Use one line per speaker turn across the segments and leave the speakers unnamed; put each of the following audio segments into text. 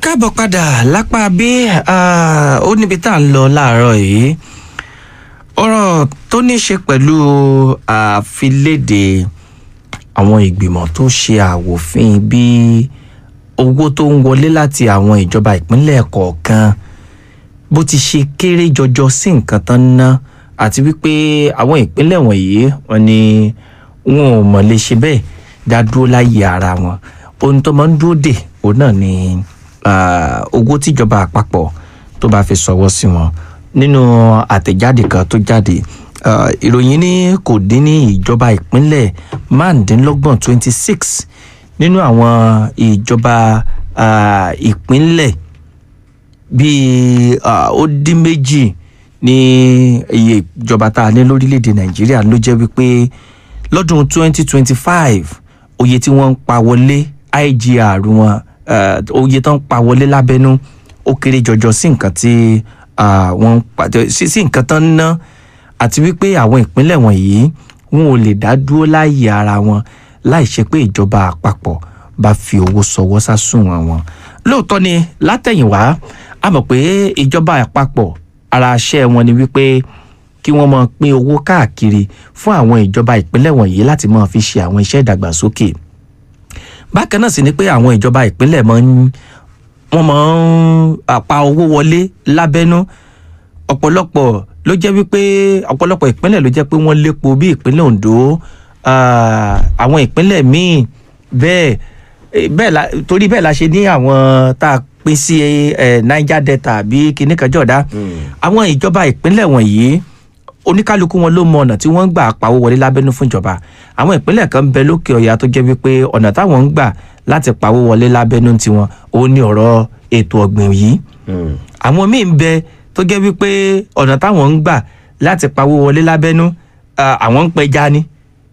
káàbọ̀ padà lápá bí ó níbi tá à ń lọ láàárọ̀ yìí ọ̀rọ̀ tó ní ṣe pẹ̀lú àfiléde àwọn ìgbìmọ̀ tó ṣe àwòfin bí owó tó ń wọlé láti àwọn ìjọba ìpínlẹ̀ kọ̀ọ̀kan bó ti ṣe kéré jọjọ sí nǹkan tán ná àti wípé àwọn ìpínlẹ̀ wọ̀nyí wọn ni wọn ò mọ̀ lè ṣe bẹ́ẹ̀ dá dúró láyé ara wọn ohun tó máa ń dúró dè òun náà ni owó tíjọba àpapọ̀ tó bá fi sọwọ́ sí wọn nínú àtẹ̀jáde kan tó jáde ìròyìn ní kò dín ní ìjọba ìpínlẹ̀ márùndínlọ́gbọ̀n twenty six nínú àwọn ìjọba ìpínlẹ̀ bíi ó dín méjì ní iye ìjọba tá a ní lórílẹ̀‐èdè nàìjíríà ló jẹ́ wípé lọ́dún twenty twenty five oye tí wọ́n ń pa wọlé igr wọn oye tó ń pa wọlé lábẹ́nú ó kéré jọjọ sí nǹkan tí wọ́n ń pa sí nǹkan tán ń ná àti wípé àwọn ìpínlẹ̀ wọ̀nyí wọn ò lè dá dúró láàyè ara wọn láì ṣe pé ìjọba àpapọ̀ bá fi owó sọwọ́ sásùnwọ̀n wọn lóòótọ́ ni látẹ̀yìnwá a mọ̀ pé ìjọba àpapọ̀ ara iṣẹ́ wọn ni wípé kí wọ́n máa pín owó káàkiri fún àwọn ìjọba ìpínlẹ̀ wọ̀nyí láti máa fi ṣe àwọn iṣẹ́ ìdàgbàsókè bákan náà sì ni pé àwọn ìjọba ìpínlẹ̀ máa ń wọ́n máa ń pa owó wọlé lábẹ́nú ọ̀pọ̀lọpọ̀ ló jẹ́ wípé ọ̀pọ̀lọpọ̀ ìpínlẹ̀ ló jẹ́ pé wọ́n lépo bí ìpínlẹ̀ Ondo àwọn ìpínlẹ̀ míì bẹ́ẹ̀ bẹ́ẹ̀ la torí bẹ́ẹ̀ la ṣe ní àwọn tá a pín sí Niger Delta bí kinní kan jọ̀dá àwọn ìjọba ìpínlẹ̀ wọ̀nyí oníkálukú wọn ló mọ ọ̀nà tí wọ́n ń gbà pawó wọlé lábẹ́nú fúnjọba àwọn ìpínlẹ̀ kan bẹ lókè ọ̀yà tó jẹ́ wípé ọ̀nà táwọn ń gbà láti pawó wọlé lábẹ́nú tiwọn ó ní ọ̀rọ̀ ètò ọ̀gbìn yìí àwọn míì ń bẹ tó jẹ́ wípé ọ̀nà táwọn ń gbà láti pawó wọlé lábẹ́nú àwọn ń pẹja ni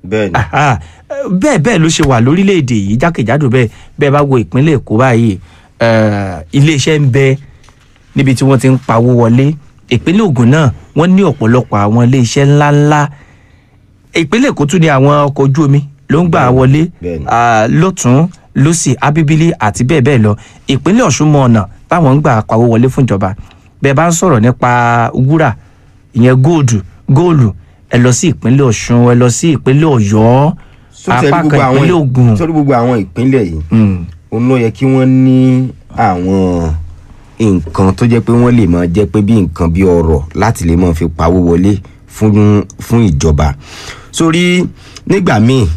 bẹ́ẹ̀ bẹ́ẹ̀ ló ṣe wà lórílẹ̀‐èdè yìí jákèjádò bẹ́ẹ̀ bẹ́ẹ̀ bá wo ìpínlẹ̀ Èkó báyìí iléeṣẹ́ ń bẹ níbi tí wọ́n ti ń pawó wọlé ìpínlẹ̀ Ògùn náà wọ́n ní ọ̀pọ̀lọpọ̀ àwọn iléeṣẹ́ ńláńlá ìpínlẹ̀ Èkó tún ní àwọn ọkọ̀ ojú omi ló ń gbà wọlé lọ́tún lọ́sì abíbílì àti bẹ́ẹ̀ bẹ́ẹ̀ lọ ìpínlẹ̀ Ọ̀ṣun mọ ọ̀nà táwọn ń gbà pawó wọlé fúnjọba bẹ́ẹ̀ bá ń sọ̀rọ̀ nípa wúrà ìyẹn góòdù góòlù ẹ lọ sí ìpínlẹ̀ Ọ̀ṣun ẹ lọ sí ìpínlẹ̀ Ọ̀yọ́ apá kan ìpínlẹ̀ Ògùn.
sórí gbogbo àwọn ìpínlẹ̀ yìí òun ló yẹ kí wọ́n ní àwọn nǹkan tó jẹ́ pé wọ́n lè máa jẹ́ pé bí nǹkan bí ọrọ̀ láti lè máa fi pawó wọlé fún fún ìjọba sórí nígbà míì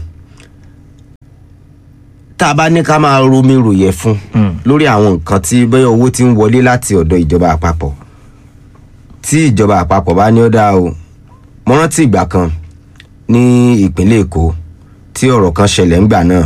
tá a bá ní ká máa romi ròyẹ̀ fún lórí àwọn nǹkan tí bẹ́ẹ̀ owó ti ń wọlé láti ọ̀dọ̀ ìjọba àpapọ̀ tí ìjọba àpapọ̀ bá ní ó dáa o mo rántí ìgbà kan ní ìpínlẹ̀ Èkó tí ọ̀rọ̀ kan ṣẹlẹ̀ ńgbà náà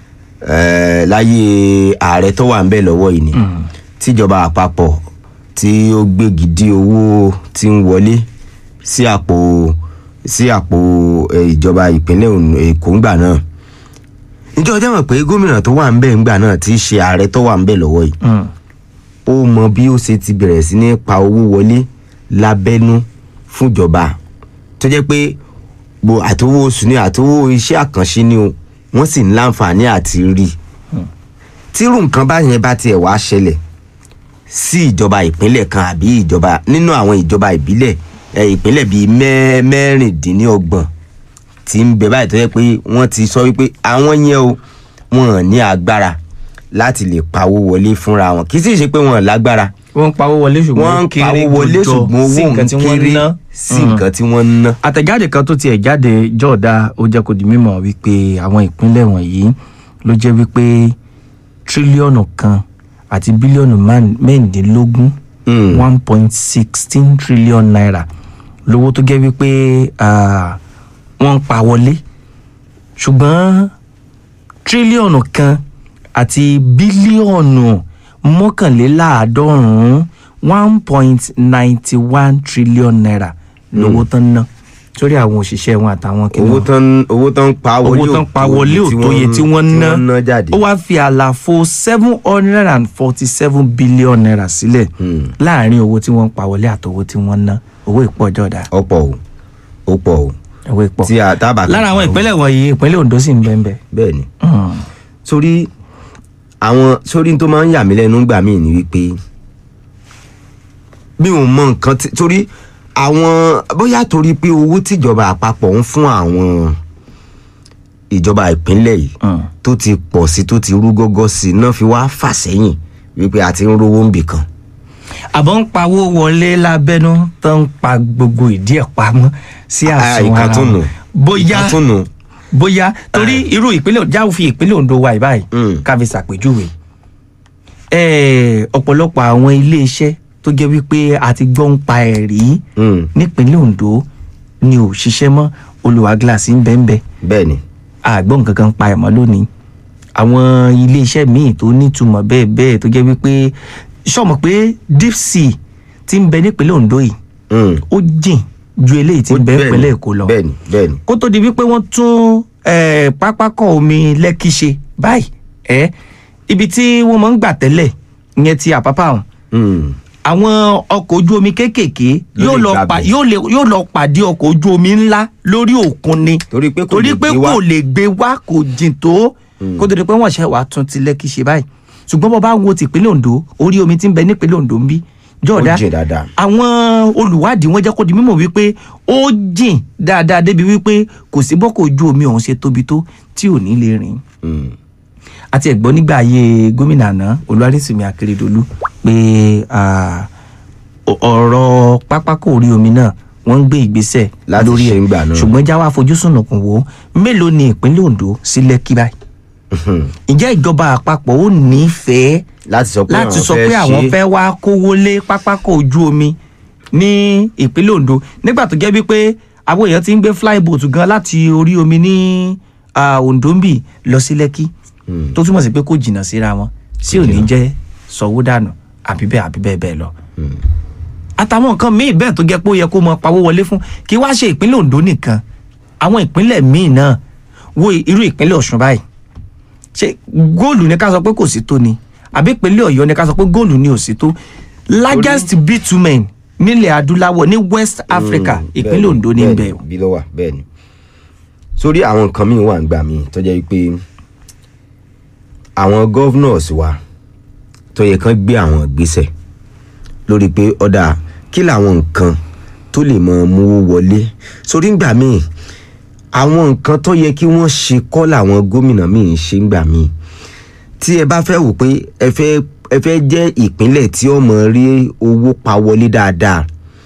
láyé ààrẹ tó wà ń bẹ̀ lọ́wọ́ yìí ni tíjọba àpapọ̀ tí ó gbégi dí owó tí ń wọlé sí àpò sí àpò ìjọba ìpínlẹ̀ Èkó ńgbà náà ǹjẹ́ ọjọ́ mọ̀ pé gómìnà tó wà ń bẹ̀ ńgbà náà tí í ṣe ààrẹ tó wà ń bẹ̀ lọ́wọ́ yìí ó mọ bí ó ṣe ti bẹ̀rẹ̀ sí ní pa owó wọlé lábẹ́nú fúnjọba tó jẹ́ pé gbo àtowó oṣù ni àtowó iṣẹ́ àkànṣe ni o wọ́n sì ń láǹfààní àti rí i tírú nǹkan báyẹn bá tiẹ̀ wá ṣẹlẹ̀ sí ìjọba ìpínlẹ̀ kan àbí ìjọba nínú àwọn ìjọba ìbílẹ̀ ìpínlẹ̀ bíi mẹ́rìndínlọ́gbọ̀n tí ń bẹ báyìí tó yẹ pé wọ́n ti sọ wípé àwọn yẹn o wọn ní agbára láti lè pawó wọlé fúnra wọn kì í sì ṣe pé wọn lágbára
wọ́n ń pawó wọlé ṣùgbọ́n
wọ́n ń pawó wọlé ṣùgbọ́n owó ń kéré sí nǹkan tí wọ́n ń ná.
àtẹ̀jáde kan tó tiẹ̀ jáde jọ̀ọ́dá ó jẹ́ kó di mímọ̀ wípé àwọn ìpínlẹ̀ wọ̀nyí ló jẹ́ wípé tírílíọ̀nù kan àti bílíọ̀nù mẹ́rìndínlógún one point sixteen trillion naira lówó tó jẹ́ wípé wọ́n ń pa wọlé ṣùgbọ́n tírílíọ̀nù kan àti bílíọ̀nù mọ́kànléláàádọ́rùn-ún one point ninety one trillion naira lówó tán ná sórí àwọn òṣìṣẹ́ wọn àtàwọn kìnìún.
owó tán owó tán pa wọlé
owó tán pa wọlé òtóye tí wọ́n ná
ná jáde.
ó wáá fi àlàfo seven hundred and forty seven billion naira sílẹ̀ láàrin owó tí wọ́n ń pa wọlé àtowó tí wọ́n ná owó ìpọ́jọ́ dà.
ọ̀pọ̀ o ó pọ̀ o
owó ìpọ́
tí a tábà.
lára àwọn ìpínlẹ̀ wọ̀nyí ìpínlẹ̀ Ondo sì ń bẹ́ẹ̀ bẹ́ẹ̀.
bẹ́ẹ̀ ni sórí àwọn sórí tó máa ń yà mí lẹ́nu gbà mí ni wípé mi ò mọ nǹkan tí torí àwọn bóyá torí pé owó tíjọba àpapọ̀ ń fún àwọn ìjọba ìpínlẹ̀ yìí tó ti pọ̀ sí tó ti rú gọ́gọ́ sí i náà fi wá fà sẹ́yìn wípé a ti ń rówó ń bì kan.
àbọ̀ ń pawó wọlé lábẹ́nú tó ń pa gbogbo ìdí ẹ̀ pamọ́ sí
Ah,
àsùnwọ̀n
ìkan
ara
tún nù.
wọn bóyá
Ìkan tún nù.
bóyá torí irú ìpínlẹ̀ jáwó fi ìpínlẹ̀ Ondo wa ìbáyìí
Mm.
káfí ṣàpèjúwe Eh, ọ̀pọ̀lọpọ̀ àwọn iléeṣẹ́ tó jẹ́ wípé a ti gbọ́ ń pa ẹ̀ rí
Mm,
nípínlẹ̀ Ondo ni ò ṣiṣẹ́ mọ́ olùwà gíláàsì ń bẹ́ẹ̀ ń bẹ́ẹ̀
bẹ́ẹ̀ ni
àgbọ̀n nǹkan kan pa ẹ̀mọ́ lónìí àwọn iléeṣẹ́ míì tó nítumọ̀ bẹ́ẹ̀ bẹ́ẹ̀ tó jẹ́ wípé sọ̀mọ̀ pé deep sea ti ń bẹ nípínlẹ̀ Ondo yìí
Mm.
ó jìn ju eléyìí ti ń bẹ
Bẹ́ẹ̀ ni,
nípínlẹ̀ Èkó lọ
bẹ́ẹ̀ ni bẹ́ẹ̀ ni
kó tó di wípé wọ́n tún eh, pápákọ̀ omi Lẹ́kì ṣe báyìí ẹ́ ibi tí wọ́n máa ń gbà tẹ́lẹ̀ ìyẹn ti Àpápá ọ̀hún
Mm,
àwọn ọkọ̀ ojú omi kéékèèké
Ló
yóò
lè
lọ
gbà
pa
bẹ̀.
yóò lè yóò lọ pàdé ọkọ̀ ojú omi ńlá lórí òkun ni
torí pé kò
torí
lè
pé
gbé wá.
kò lè gbé wá kò jìn tó kó tó di pé wọ́n ṣe wàá tún ti Lẹ́kì ṣe báyìí ṣùgbọ́n bọ́ bá wo tìpínlẹ̀ Ondo orí omi ti ń bẹ nípínlẹ̀ Ondo ń bí jọ̀ọ́dá
Ó jìn dáadáa.
àwọn olùwádìí wọ́n jẹ́ kó di mímọ̀ wípé ó jìn dáadáa débi wípé kò sí bọ́kọ̀ ojú omi ọ̀hún ṣe tóbi tó tí ò ní lè rìn
Mm,
àti ẹ̀gbọ́n nígbà ayé gómìnà àná Olúwarísìmí Akérèdọ́lù pé ah, ọ- ọ̀rọ̀ pápákọ̀ orí omi náà wọ́n ń gbé ìgbésẹ̀
Láti
lórí
ṣe
ẹ̀
ń gbà náà.
ṣùgbọ́n jáwá fojúsùn nùkùn wò ó mélòó ni ìpínlẹ̀ Ondo sí Lẹ́kì báyìí
mhm.
ǹjẹ́ ìjọba àpapọ̀ ó nífẹ̀ẹ́
láti sọ pé
láti
àwọn
sọ pé àwọn
ṣe-
fẹ́ wá kówó lé pápákọ̀ ojú omi ní ìpínlẹ̀ Ondo nígbà tó jẹ́ wípé àwọn èèyàn ti ń gbé flyboat gan láti orí omi ní ah, Ondo ń bì lọ sí Lẹ́kì
Mm.
tó túmọ̀ sí pé kò jìnnà síra wọn tí ò ní jẹ́ sọ̀wọ́ dànù àbí bẹ́ẹ̀ àbí bẹ́ẹ̀ bẹ́ẹ̀ lọ. àtàwọn nǹkan míì bẹ́ẹ̀ tó jẹ́ pé ó yẹ kó mọ pawó wọlé fún kí wá ṣe ìpínlẹ̀ Ondo nìkan àwọn ìpínlẹ̀ míì náà wo irú ìpínlẹ̀ Ọ̀ṣun báyìí ṣé góòlù ni ká sọ pé kò sí tó ni àbí ìpínlẹ̀ Ọ̀yọ́ ni ká sọ pé góòlù ni ò sí tó largest bitumen nílẹ̀ adúláwọ̀ ní West Africa
Mm,
ìpínlẹ̀
bẹ́ẹ̀
Ondo ní
bẹ́ẹ̀
bẹ́ẹ̀ o.
bí ló wà bẹ́ẹ̀ ni sórí àwọn nǹkan míì wà ń gbà míì tó jẹ́ pé àwọn governors wa tó yẹ kán gbé àwọn ìgbésẹ̀ lórí pé ọ̀dà kí làwọn nǹkan tó lè mọ mú wọlé sórí ń gbà míì àwọn nǹkan tó yẹ kí wọ́n ṣe kọ́ làwọn gómìnà míì ń ṣe ń gbà míì tí ẹ bá fẹ́ wò pé ẹ fẹ́ ẹ fẹ́ jẹ́ ìpínlẹ̀ tí ó mọ rí owó pa wọlé dáadáa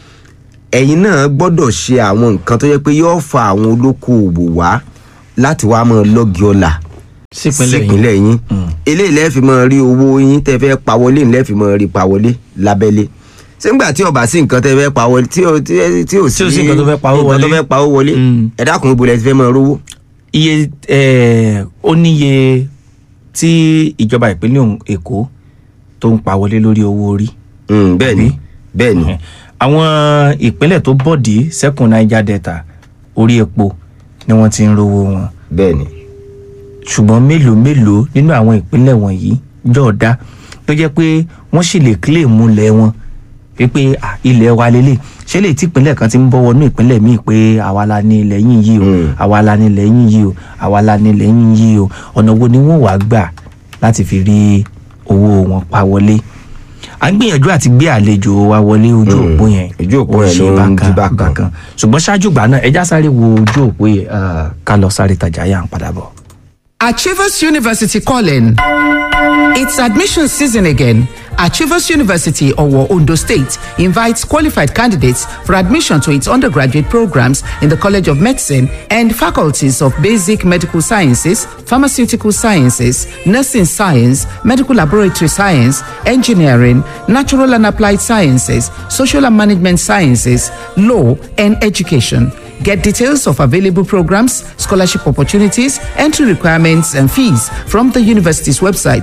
ẹ̀yin náà gbọ́dọ̀ ṣe àwọn nǹkan tó yẹ pé yóò fa àwọn olókoòwò wá láti wá máa lọ́gì ọ̀la
sípínlẹ̀ yìí
sípínlẹ̀ yín eléyìí lẹ́ẹ̀fì máa rí owó yín tẹ́ fẹ́ pa wọlé lẹ́ẹ̀fì máa rí pa wọlé lábẹ́lé sígbà tí ọba sí nǹkan tẹ́ fẹ́ pa wọlé tí ò tí ò
Tí ò sí nǹkan tó fẹ́ pawó
nǹkan tó
wọlé.
fẹ́ pawó wọlé
Mm.
ẹ dákun ibo lẹ ti fẹ́ máa rówó.
iye eh, ó níye tí ìjọba ìpínlẹ̀ Òun- Èkó tó ń pa wọlé lórí owó orí
Mm, bẹ́ẹ̀ ni
Àbí?
bẹ́ẹ̀ ni
àwọn ìpínlẹ̀ tó bọ̀dí sẹ́kùn Niger Delta orí epo ni wọ́n ti ń rówó wọn
bẹ́ẹ̀ ni
ṣùgbọ́n mélòó mélòó nínú àwọn ìpínlẹ̀ wọ̀nyí jọ̀ọ́dá tó jẹ́ pé wọ́n sì lè claim ilẹ̀ wọn pé ah, ilẹ̀ wa lélẹ̀ ṣé lè tí ìpínlẹ̀ kan ti ń bọ́ wọnú ìpínlẹ̀ míì pé àwa la ní ilẹ̀ yín yìí o
Mm.
àwa la ní ilẹ̀ yín yìí o àwa la ní ilẹ̀ yín yìí o ọ̀nà wo ni wọ́n wàá gbà láti fi rí owó wọn pa wọlé à ń gbìyànjú àti gbé àlejò wa wọlé ojú
Mm.
òpó yẹn
Ojú òpó
ó
yẹn
ṣe
ló ń
bákan
dí bákan.
bákan ṣùgbọ́n ṣáájú gbà náà ẹja sáré wo ojú òpó yẹn ah, ká lọ sáré tajà yà ń padà bọ̀.
Achievers University calling. It's admission season again. Achievers University, Owo, Ondo State, invites qualified candidates for admission to its undergraduate programs in the College of Medicine and faculties of Basic Medical Sciences, Pharmaceutical Sciences, Nursing Science, Medical Laboratory Science, Engineering, Natural and Applied Sciences, Social and Management Sciences, Law, and Education. Get details of available programs, scholarship opportunities, entry requirements, and fees from the university's website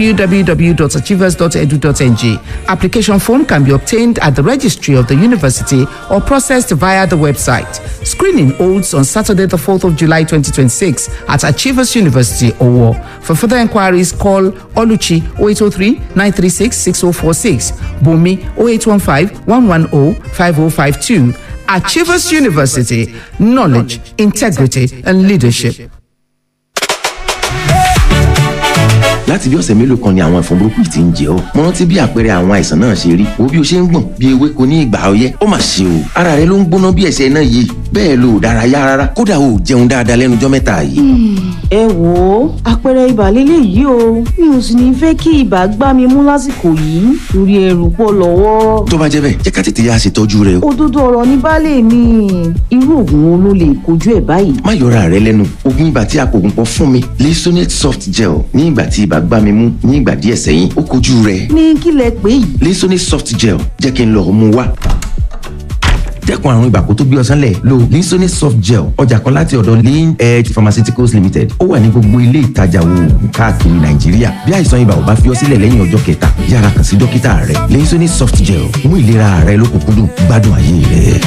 www.achievers.edu.ng. Application form can be obtained at the registry of the university or processed via the website. Screening holds on Saturday, the 4th of July 2026 at Achievers University, Owo. For further inquiries, call Oluchi 0803 936 6046, Bumi 0815 110 5052. Achievers University, knowledge, integrity, and leadership.
láti bí ọ̀sẹ̀ mélòó kan ni àwọn ẹ̀fọn burúkú yìí ti ń jẹ ọ́ mo rántí bí àpẹẹrẹ àwọn àìsàn náà ṣe rí wo bí o ṣe ń gbọ̀n bí ewéko ní ìgbà ọyẹ́ ó mà ṣe o ara rẹ ló ń gbóná bí ẹ̀sẹ̀ náà yìí bẹ́ẹ̀ lo ò dárayá rárá kódà o ò jẹun dáadáa lẹ́nu ọjọ́ mẹ́ta yìí.
ẹ wò ó àpẹẹrẹ ibà lélẹ̀ yìí o mi ò sì ní fẹ́ kí ibà gbá mi mú lásìkò yìí torí ẹrù pọ̀ lọ́wọ́.
tó bá jẹ́ bẹ́ẹ̀ jẹ́ ká tètè yá ṣètọ́jú rẹ o.
òdodo ọ̀rọ̀ ní baálé mi irú oògùn wo ló lè kojú ẹ̀ báyìí.
má yọra rẹ lẹ́nu oògùn ibà tí a kò gùn pọ̀ fún mi Lisonate soft gel ní ìgbà tí ibà gbá mi mú ní ìgbà díẹ̀ sẹ́yìn ó kojú rẹ̀
ní kí lẹ pé yìí.
Lisonate soft gel jẹ́ kí n lọ mú wá dẹ́kun àrùn ibà kó tó gbé ọ sánlẹ̀ lo Lisonate soft gel ọjà kan láti ọ̀dọ̀ lean edge pharmaceuticals limited ó wà ní gbogbo ilé ìtajà oògùn káàkiri nàìjíríà bí àìsàn ibà ò bá fi ọ sílẹ̀ lẹ́yìn ọjọ́ kẹta yára kàn sí dókítà rẹ Lisonate soft gel mú ìlera rẹ lókùnkúndùn gbádùn ayé rẹ.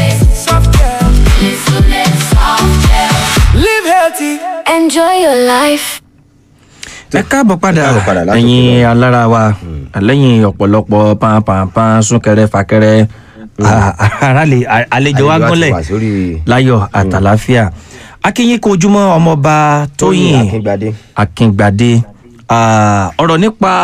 Live healthy. Enjoy your life.
ẹ káàbọ̀ padà
Ẹ káàbọ̀ padà látòkè
ẹ̀yin alára wa lẹ́yìn ọ̀pọ̀lọpọ̀ pàǹpàǹpàǹ súnkẹrẹ fàkẹrẹ àràlè àlejò wa
Àlejò wa ti
gúnlẹ̀
wà sórí-
láyọ̀ àtàláfíà akínyìn kó ojúmọ́ ọmọọba tóyìn
Akíngbadé.
akíngbadé Ah, ọ̀rọ̀ nípa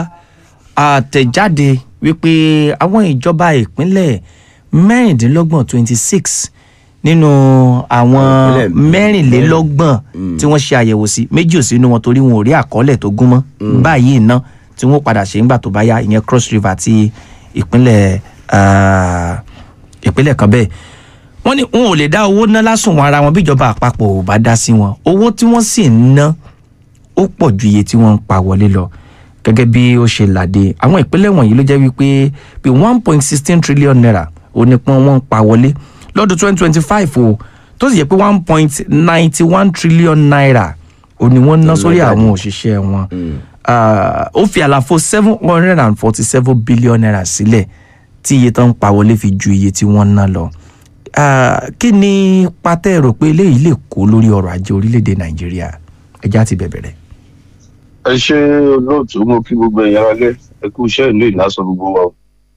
àtẹ̀jáde wípé àwọn ìjọba ìpínlẹ̀ mẹ́rìndínlọ́gbọ̀n twenty six nínú àwọn
Ìpínlẹ̀
mẹ́rìnlélọ́gbọ̀n tí wọ́n ṣe àyẹ̀wò sí méjì ò sínú wọn torí wọn ò rí àkọọ́lẹ̀ tó gún mọ́ báyìí ná tí wọ́n padà ṣe ńgbà tó bá yá ìyẹn cross river àti ìpínlẹ̀ ah, ìpínlẹ̀ kan bẹ́ẹ̀ wọ́n ní wọn ò lè dá owó ná lásùnwọ̀n ara wọn bíjọba àpapọ̀ ò bá dá sí wọn owó tí wọ́n sì ń ná ó pọ̀ ju iye tí wọ́n ń pa wọlé lọ gẹ́gẹ́ bí ó ṣe làdé àwọn ìpínlẹ̀ wọ̀nyí ló jẹ́ wípé bí one point sixteen trillion naira ó ní pọ́n wọ́n ń pa wọlé lọ́dún twenty twenty five o tó sì yẹ pé one point ninety one trillion naira ó ní wọ́n ná sórí àwọn òṣìṣẹ́ wọn Ah, ó fi àlàfo seven hundred and forty seven billion naira sílẹ̀ tí iye tó ń pa wọlé fi ju iye tí wọ́n ń ná lọ Ah, kí ni pátẹ́ rò pé eléyìí lè kó lórí ọrọ̀ ajé orílẹ̀-èdè nàìjíríà ẹja ti bẹ̀bẹ̀ rẹ̀.
ẹ ṣe olóòtú mo kí gbogbo ẹ̀yin aráalé ẹ kú iṣẹ́ ìlú ìlàsọ gbogbo wa o.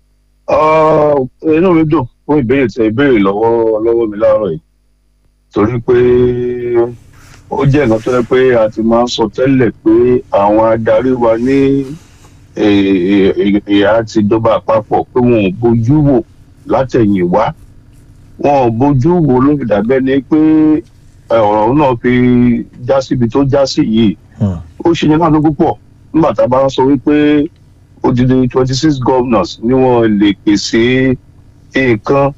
Ah, inú mi dùn fún ìbéèrè tẹ ìbéèrè lọ́wọ́ lọ́wọ́ mi láàárọ̀ yìí torí pé ó jẹ́ nǹkan tó yẹ pé a ti máa ń sọ tẹ́lẹ̀ pé àwọn adarí wa ní eh, eh, ìhà ti ìjọba àpapọ̀ pé wọn ò bójú wò látẹ̀yìn wá wọn ò bójú wò ló fi dàbẹ́ ni pé eh, ọ̀rọ̀ náà fi já síbi tó já sí yìí ó ṣe ní láàánú púpọ̀ nígbà tá a bá ń sọ wípé odidi twenty six governors ni wọ́n lè pèsè nǹkan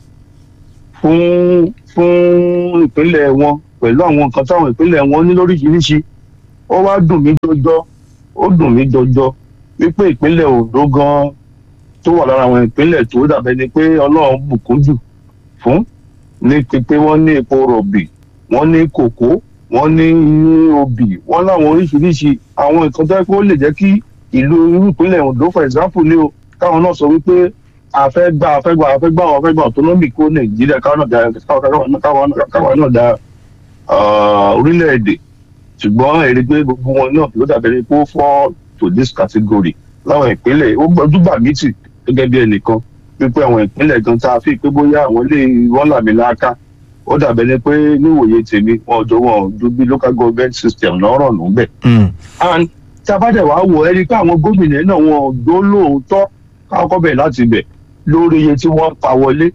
fún fún ìpínlẹ̀ wọn pẹ̀lú àwọn nǹkan táwọn ìpínlẹ̀ wọn ní lóríṣiríṣi ó wá dùn mí jọjọ ó dùn mí jọjọ wípé ìpínlẹ̀ Ondo gan tó wà lára àwọn ìpínlẹ̀ tó dàbẹ́ ni pé Ọlọ́run bùkún jù fún ní ti pé wọ́n ní epo rọ̀bì wọ́n ní kòkó wọ́n ní obì wọ́n láwọn oríṣiríṣi àwọn nǹkan tó yẹ kó lè jẹ́ kí ìlú irú ìpínlẹ̀ Ondo for example ni o káwọn náà sọ wípé àfẹ́ gbà àfẹ́ gbà àfẹ́ gbà àfẹ́ gbà autonomy kó Nàìjíríà káwọn náà da káwọn náà- káwọn náà- káwọn náà da ah, orílẹ̀-èdè ṣùgbọ́n èrè pé gbogbo wọn náà ló dàbẹ̀ ni kó fall to this category láwọn ìpínlẹ̀ ó gbọ́dúgbà mí tì gẹ́gẹ́ bí ẹnìkan wípé àwọn ìpínlẹ̀ gan tá a fi pé bóyá àwọn ilé wọn làmì láàká ó dàbẹ̀ ni pé níwòye tèmi wọn ò jọ wọn ò ju bí local government system lọ́rọ̀ nù bẹ́ẹ̀ and tabadẹ wàá wò ẹ́ rí i pé àwọn gómìnà náà wọn ò dó lóòótọ́ káwọ́kọ́ bẹ̀ láti bẹ̀ lórí iye tí wọ́n ń pa wọlé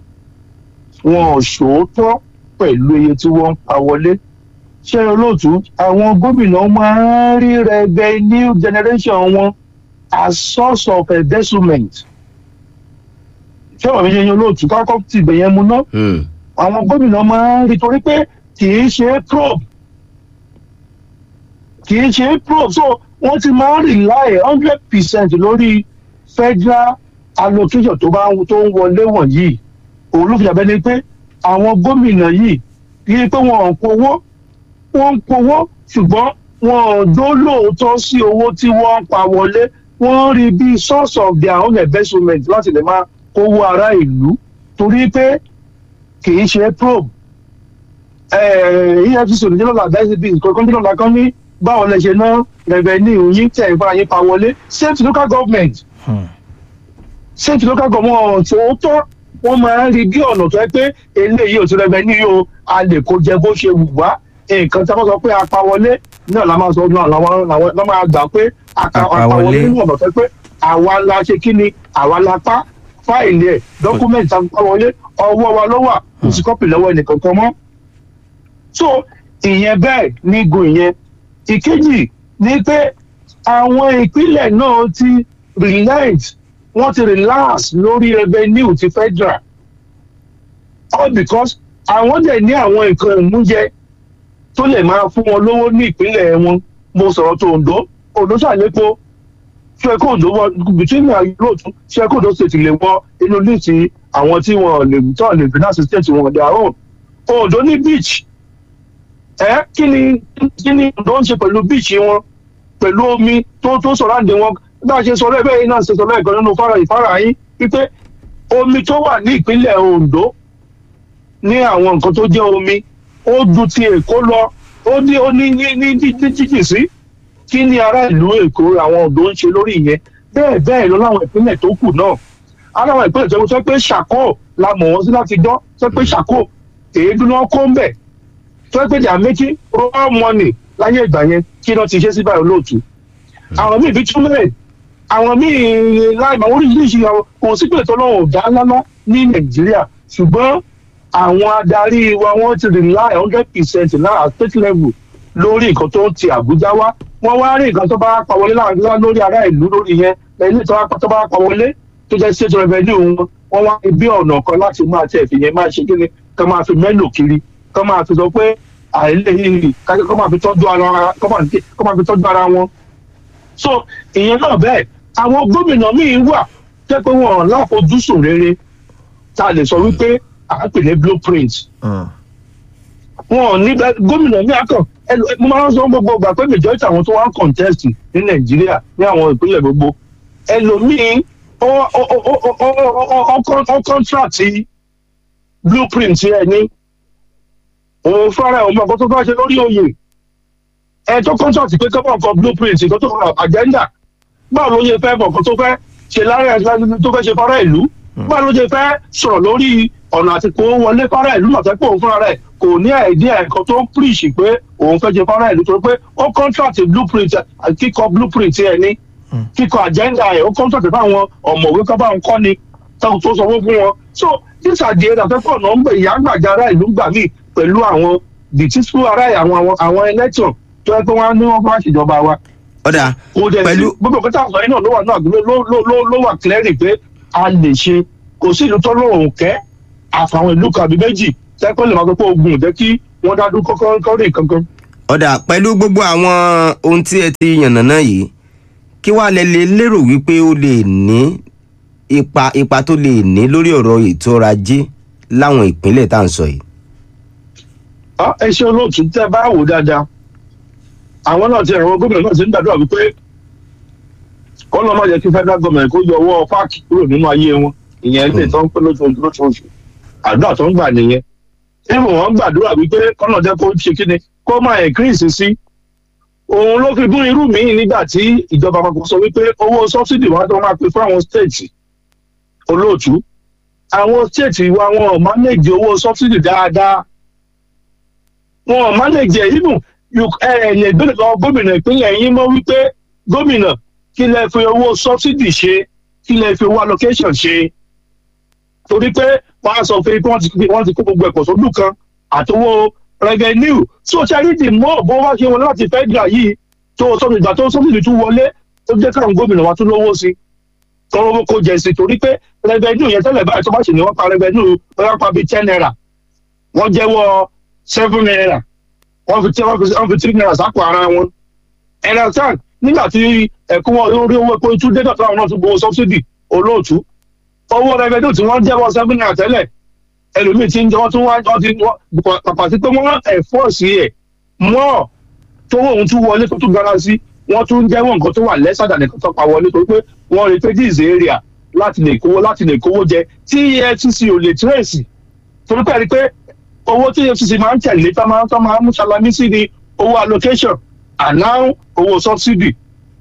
wọn ò ṣòótọ́ pẹ̀lú iye tí wọ́n ń pa wọlé ṣé olóòtú àwọn gómìnà máa ń rí revenue generation wọn as source of embezzlement ṣé wàá fi ṣe yín olóòtú káwọ́kọ́ tìbẹ̀ yẹn mu náà
Hmm.
àwọn gómìnà máa ń rí torí pé kì í ṣe probe kì í ṣe probe so wọ́n ti máa ń rely hundred percent lórí federal allocation tó bá ń tó ń wọlé wọ̀nyí òun ló fi dàbẹ́ ni pé àwọn gómìnà yìí kì í pé wọn ò kówó wọ́n ń kówó ṣùgbọ́n wọn ò dó lóòótọ́ sí owó tí wọ́n ń pa wọlé wọ́n rí bí source of their own investment láti lè máa kówó ará ìlú torí pé kì í ṣe probe efcc ò ní jẹ́ lọ́la àdáyé bíi nǹkan kan jẹ́ lọ́la kan ní báwo lẹ ṣe ná revenue yín tẹ̀ ìfara yín pa wọlé same to local government same to local government tòótọ́ wọ́n máa ń rí bí ọ̀nà tó yẹ pé eléyìí ò ti revenue yìí o a lè kó jẹ bó ṣe wù wá nǹkan tí a bá sọ pé a pa wọlé náà la máa sọ náà làwọn làwọn lọ́ máa gbà pé àkà-
Àpawọlé.
àpawọlé ní ọ̀nà tó pé àwa la ṣe kí ni àwa la pa fáìlì ẹ̀ dọ́kúmẹ̀ntì àpawọlé ọwọ́ wa ló wà kò sí kọ́pì lọ́wọ́ ẹnìkankan mọ́ so ìyẹn bẹ́ẹ̀ ní igun ìyẹn ìkejì ni pé àwọn ìpínlẹ̀ náà ti relent wọ́n ti relax lórí revenue ti federal all because àwọn dẹ̀ ní àwọn nǹkan ìmúyẹ tó lè máa fún wọn lówó ní ìpínlẹ̀ wọn mo sọ̀rọ̀ tó ondo ondo ṣàlépo ṣé kó ondo wọ between me and you lóòtú ṣé kó ondo state lè wọ inú líìsì àwọn tí wọn lè tọ́ lè finance state wọn their own ondo ní beach ẹ kí ni kí ni ondo ń ṣe pẹ̀lú beach wọn pẹ̀lú omi tó tó sọ̀rọ̀ àǹdè wọn bá a ṣe sọ lẹ́ẹ̀bẹ́ yìí náà ṣe sọ lẹ́ẹ̀kan nínú fara ìfara yín wípé omi tó wà ní ìpínlẹ̀ ondo ní àwọn nǹkan tó jẹ́ omi ó ju ti èkó lọ ó ní ó ní ní ní ní ní jíjì sí kí ni ará ìlú èkó àwọn ondo ń ṣe lórí ìyẹn bẹ́ẹ̀ bẹ́ẹ̀ lọ láwọn ìpínlẹ̀ tó kù náà ara àwọn ìpínlẹ̀ tó sọ pé ṣàkó la mọ̀ wọ́n sí láti dán sọ pé ṣàkó èédú náà kó ń bẹ̀ sọ pé they are making raw money láyé ìgbà yẹn kí náà ti ṣe sí báyìí olóòtú àwọn míì fi túmẹ̀ àwọn míì láìmọ̀ oríṣiríṣi àwọn kò sí pé tọ́lọ́wọ̀n ò dá lálá ní nàìjíríà ṣùgbọ́n àwọn adarí wa wọ́n ti rely hundred percent náà state level lórí nǹkan tó ń ti àbújá wá wọ́n wá rí nǹkan tó bá pa wọlé láàrin lórí ará ìlú lórí yẹn lẹ́yìn tó bá tó bá pa wọlé tó jẹ́ state revenue wọn wọ́n wá bí ọ̀nà kan láti máa tẹ̀ fi yẹn máa ṣe kí ni ká máa fi mẹ́lò kiri ká máa fi sọ pé àìlè yìí ká máa fi tọ́jú ara ká máa fi tọ́jú ara wọn so ìyẹn náà bẹ́ẹ̀ àwọn gómìnà míì wà jẹ́ pé wọ́n láfojúsùn rere tá a lè sọ wípé à ń pè ní blueprint wọn ò ní bẹ- gómìnà ní akàn ẹlò- mo máa ń sọ gbogbo ìgbà pé majority àwọn tó wá ń contest ní nàìjíríà ní àwọn ìpínlẹ̀ gbogbo ẹlòmíín ó ó ó ó ó ó ó ó ó ó contract blueprint ẹ ní òun fúnra ẹ̀ òun mọ̀ nǹkan tó fẹ́ ṣe lórí oyè ẹ tó contract pé kọ́pọ̀ nǹkan blueprint nǹkan tó fẹ́ agenda báwo ló ṣe fẹ́ mọ̀ nǹkan tó fẹ́ ṣe lára ẹ̀ tó fẹ́ ṣe fara ìlú báwo ló ṣe fẹ́ sọ̀rọ̀ lórí ọ̀nà àti kó wọlé fara ìlú náà tẹ́pẹ́ òun fúnra rẹ̀ kò ní àìdíà nǹkan tó ń preach pé òun fẹ́ ṣe fara ìlú torí pé ó contract blueprint ẹ̀, kíkọ blueprint ẹ̀ ní kíkọ agenda ẹ̀ ó contract fáwọn ọ̀mọ̀wé kọ́ bá ń kọ́ ni tó tó sanwó fún wọn so these are the areas tẹ́pẹ́ ọ̀nà ń gbé ìyá àgbàjà ará ìlú gbà mí pẹ̀lú àwọn the títú ará àwọn àwọn àwọn election tó yẹ pé wọ́n á ní wọ́n bá ṣèjọba wa
ọ̀dà
kò dẹ̀ sí
pẹ̀lú
gbogbo nǹkan tá a sọ yìí náà ló wà náà ló ló ló ló ló wà clearly pé a lè ṣe kò sí ìlú tó lóun kẹ́ àfàwọn ìlú kan àbí méjì tẹ́kọ̀ lè máa sọ pé ogun ò jẹ́ kí wọ́n dá dúró kọ́kọ́ kọ́ rí kankan.
ọ̀dà pẹ̀lú gbogbo àwọn ohun tí ẹ ti yànnàná yìí kí wàá lẹ lè lérò wípé ó lè ní ipa ipa tó lè ní lórí ọ̀rọ̀ ètò ọrọ̀ ajé láwọn ìpínlẹ̀ tá à ń sọ yìí.
Á, ẹ ṣe olóòtú tẹ́ bá wò dáadáa àwọn náà ti àwọn gómìnà náà ti ń gbàdúrà wípé kọ́ lọ́ máa yẹ kí federal government kó yọ ọwọ́ páàkì kúrò nínú ayé wọn ìyẹn ilé tó ń pẹ́ lóṣooṣù lóṣooṣù àdúrà tó ń gbà nìyẹn ìmọ̀ wọn gbàdúrà wípé kọ́nà jẹ́ kó ṣe kí ni kó máa increase sí òun ló fi gún irú mi nígbà tí ìjọba àpapọ̀ sọ wípé owó subsidy wa tó máa pè fún àwọn state olóòtú àwọn state wa wọn ò manage owó subsidy dáadáa wọn ò manage ẹ̀ even you- ẹ ẹ̀ lè gbé lọ gómìnà ìpínlẹ̀ yín mọ́ wípé gómìnà kí lẹ fi owó subsidy ṣe kí lẹ fi owó allocation ṣe torí pé wọn á sọ pé wọ́n ti wọ́n ti kó gbogbo ẹ̀kọ́ sódù kan àtowó revenue so charity mọ́ bó wá ṣe wọn láti federal yìí tó sọ́dún ìgbà tó subsidy tún wọlé ó jẹ́ káwọn gómìnà wa tún lówó sí tọrọ kó jẹ sí torí pé revenue yẹn tẹ́lẹ̀ báyìí tó bá ṣe ní wọ́n pa revenue wọ́n pa bíi ten naira wọ́n jẹ́wọ́ seven naira wọ́n fi tí wọ́n fi wọ́n fi three naira sápò ara wọn ẹ̀rọ tán nígbà tí ẹ̀kún wọn orí owó epo tún dé dọ̀tún àwọn náà tún gbowó subsidy olóòtú owó revenue tí wọ́n jẹ́wọ́ seven naira tẹ́lẹ̀ ẹlòmíì tí ń jẹ́ wọ́n tún wá wọ́n ti wọ́n pàpà sí pé wọ́n ẹ̀fọ́ sí ẹ̀ mọ́ tówó òun tún wọlé tó tún gara sí wọ́n tún jẹ́wọ́ nǹkan tó wà lẹ́sàdà nìkan tó pa wọlé torí pé wọ́n rí pé this area láti lè kówó láti lè kówó jẹ tí efcc ò lè tírèsì torí pé ẹ rí i pé owó tí efcc máa ń tẹ̀lé tó máa ń tó máa ń mú salami sí ni owó allocation and now owó subsidy.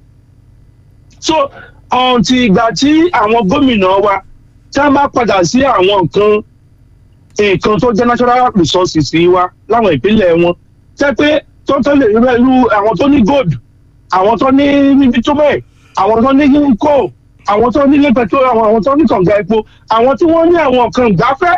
so ọ̀ǹtì ìgbà tí àwọn gómìnà wa tí wọ́n bá padà sí àwọn nǹkan nǹkan tó jẹ́ natural resources wa láwọn ìpínlẹ̀ wọn jẹ́ pé tó tó lè rẹ irú àwọn tó ní gold àwọn tó ní bitumen àwọn tó ní coal àwọn tó ní ilé petrol àwọn àwọn tó ní kànga epo àwọn tí wọ́n ní àwọn nǹkan ìgbafẹ́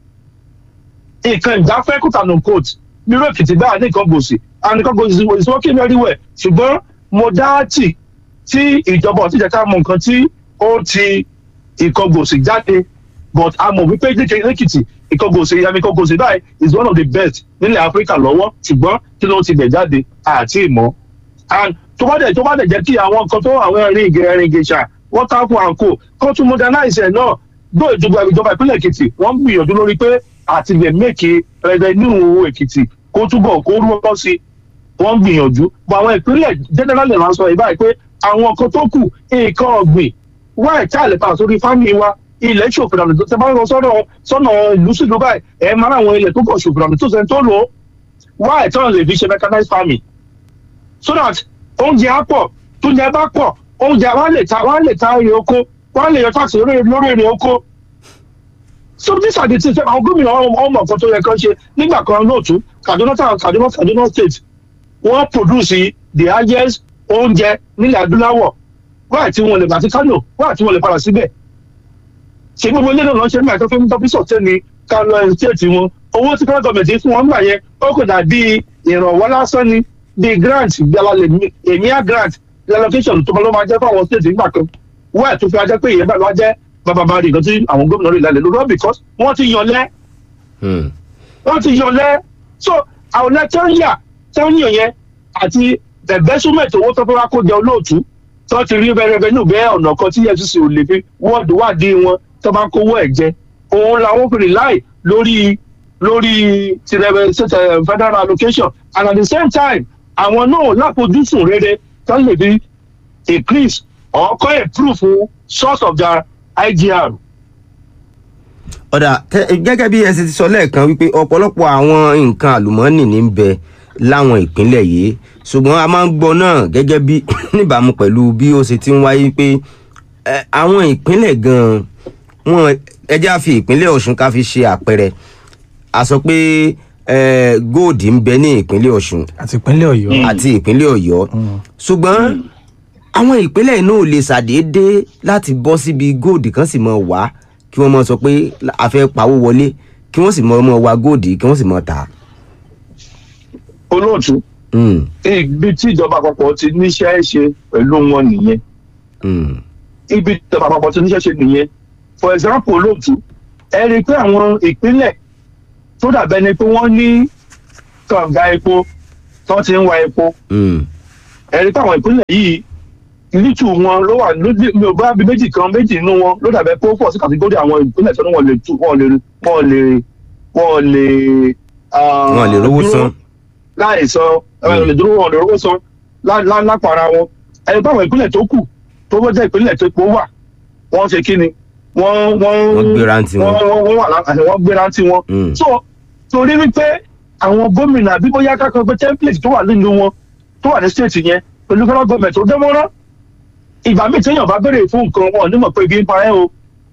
nǹkan ìgbafẹ́ kútànù coat nírú èkìtì báyà ní nǹkan gbòsì and nǹkan gbòsì is working very well ṣùgbọ́n modality tí ìjọba ọ̀tí jẹ́ ká mọ nǹkan tí ó ti nǹkan gbòsì jáde but a mọ̀ wípé lẹ́kìtì nǹkan gbòsì yàmi nǹkan gbòsì báyìí is one of the best nílẹ̀ áfíríkà lọ́wọ́ ṣùgbọ́n kí ló ti bẹ̀ jáde àti ìmọ̀ and tó bá dẹ̀ tó bá dẹ̀ jẹ́ kí àwọn nǹkan tó àwọn ẹ̀rín ìgẹ̀ ẹ̀rín ìgẹ̀ṣà waterfall and co kó tún modernize ẹ̀ náà gbọ́ ìjọba ìjọba ìpínlẹ̀ èkìtì wọ́n ń gbìyànjú lórí pé àti lè mẹ́kì revenue èkìtì kó túbọ̀ kó rọ́ sí wọ́n ń gbìyànjú bọ̀ àwọn ìpínlẹ̀ generally là ń sọ ìbáyìí pé àwọn nǹkan tó kù nǹkan ọ̀gbìn wáì tí a lè pa sórí fámì wa ilẹ̀ ṣòfìdànù tó tẹ bá ń lọ sọ́nà sọ́nà ìlú sílùú báyìí ẹ̀ máa àwọn ilẹ̀ tó kọ̀ ṣòfìdànù tó sẹ́ni tó lò ó wáì tí wọ́n lè fi ṣe mechanized farming so that oúnjẹ á pọ̀ tó jẹ bá pọ̀ oúnjẹ wọn lè ta wọn lè ta èrè oko wọn lè yọ táàsì lórí lórí èrè oko so these are the things àwọn gómìnà ọmọ nǹkan tó yẹ kán ṣe nígbà kan lóòtú kaduna town kaduna kaduna state wọn produce the highest oúnjẹ nílẹ̀ adúláwọ̀ wáyà tí wọn lè bàtí kánò wáyà tí wọn lè padà síbẹ̀ ṣé gbogbo ilé náà ṣe nígbà tó fi ń tọ́ bísọ̀ tẹ́ ni kánò state wọn owó tí kánò gọọmenti fún wọn gbà yẹn ó kò dà bíi ìrànwọ́ lásán ni bíi grant bí alalẹ̀ èmíà grant relocation tó bá ló máa jẹ́ fáwọn state nígbà kan wáyà tó fi ajẹ́ pé ìyẹn bá lọ́wọ́ jẹ́ bàbá rí nǹkan tí àwọn gómìnà rí lálẹ́ lórí because wọ́n ti yan lẹ́ wọ́n ti yan lẹ́ so àwọn ọ̀nà tí wọ́n yà tí wọ́n yàn yẹn àti ẹ̀bẹ́sùmẹ̀tì owó tó fẹ́ wá kó jẹ olóòtú tí wọ́n ti rí rẹ́rẹ́rẹ́ ní òbẹ́ ọ̀nà kan tí efcc ò lè fi wọ́ọ̀dù wádìí wọn tó bá kówó ẹ̀ jẹ òun làwọn fi rely lórí lórí ti federal allocation and at the same time àwọn náà láfojúsùn rere tó lè fi increase or kọ́ improve source of their igr.
ọ̀dà gẹ́gẹ́ bí ẹ ṣe ti sọ lẹ́ẹ̀kan wípé ọ̀pọ̀lọpọ̀ àwọn nǹkan àlùmọ́ọ́nì ní ń bẹ láwọn ìpínlẹ̀ yìí ṣùgbọ́n a máa ń gbọ́ náà gẹ́gẹ́ bí níbàámu pẹ̀lú bí ó ṣe ti ń wáyé pé àwọn ìpínlẹ̀ gan-an wọn ẹjẹ́ á fi ìpínlẹ̀ ọ̀ṣun ká fi ṣe àpẹẹrẹ a sọ pé góòdì ń bẹ ní ìpínlẹ̀ ọ̀ṣun
àti ìpínlẹ̀ ọ̀yọ́
àti ìpínlẹ̀ ọ̀yọ́ ṣùgbọ́n àwọn ìpínlẹ̀ náà ò lè ṣàdédé láti bọ́ síbi góòdì kan sì mọ̀ wá kí wọ́n mọ̀ sọ pé a fẹ́ pawó wọlé kí wọ́n sì mọ̀ mọ̀ wá góòdì kí wọ́n sì mọ̀ tà.
olóòtú ibi tí ìjọba àpapọ̀ ti níṣẹ́ ṣe pẹ̀lú wọn nìyẹn ibi tí ìjọba àpapọ̀ ti níṣẹ́ ṣe nìyẹn for example olóòtú ẹ rí i pé àwọn ìpínlẹ̀ tó dàbẹ́ ni pé wọ́n ní kànga epo tó ti ń wa epo ẹ rí i pé àwọn ìpínlẹ̀ yìí lítù wọn ló wà lójú mi ò bá bí méjì kan méjì nínú wọn ló dàbẹ́ pé ó pọ̀ sí kàtígórì àwọn ìpínlẹ̀ tó ní wọn lè tú wọn lè wọn lè wọn lè.
wọn lè rówó san.
láì san wọn lè dúró wọn lè rówó san lápara wọn ẹni pé àwọn ìpínlẹ̀ tó kù tó bọ́ jẹ́ ìpínlẹ̀ tó epo wà wọ́n ṣe kí ni wọ́n wọ́n
wọ́n gbéra ntí wọn.
wọ́n wà láti wọ́n gbéra ntí wọn. so torí wípé àwọn gómìnà àbí bóyá kákan pé template tó wà nínú wọn tó wà ní state yẹn pẹ̀lú federal government tó dẹ́mọ́rán ìgbà míì téèyàn bá béèrè fún nǹkan wọn onímọ̀ pé ibi ń pa ẹ́ o.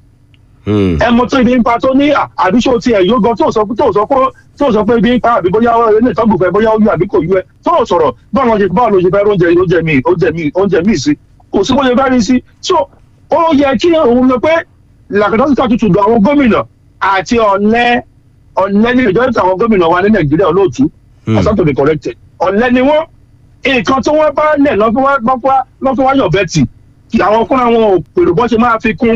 ẹ mọ tó ibi ń pa tó ní àbíṣó tiẹ̀ yóò gan tó sọ tó sọ pé tó sọ pé ibi ń pa àbí bóyá ilé ìtọ́gùn fẹ́ bóyá ó yú àbí kò yú ẹ tó sọ̀rọ̀ báwo ló ṣe báwo ló ṣe fẹ́ oúnjẹ oúnjẹ míì oúnjẹ míì oúnjẹ míì sí kò sí bó ṣe fẹ́ rí sí so ó yẹ kí òun lọ pé làkàtúntà tutù do àwọn gómìnà àti ọ̀lẹ́ ọ̀lẹ́ ní ìjọ ìtàn àwọn gómìnà wa ní nàìjíríà olóòtú asán to be corrected ọ̀lẹ́ ni wọ́n nǹkan tí wọ́n bá lẹ̀ lọ́fọ́ wáyọ̀ bẹ́tì àwọn fúnra wọn ò pèrò bọ́ ṣe máa fi kún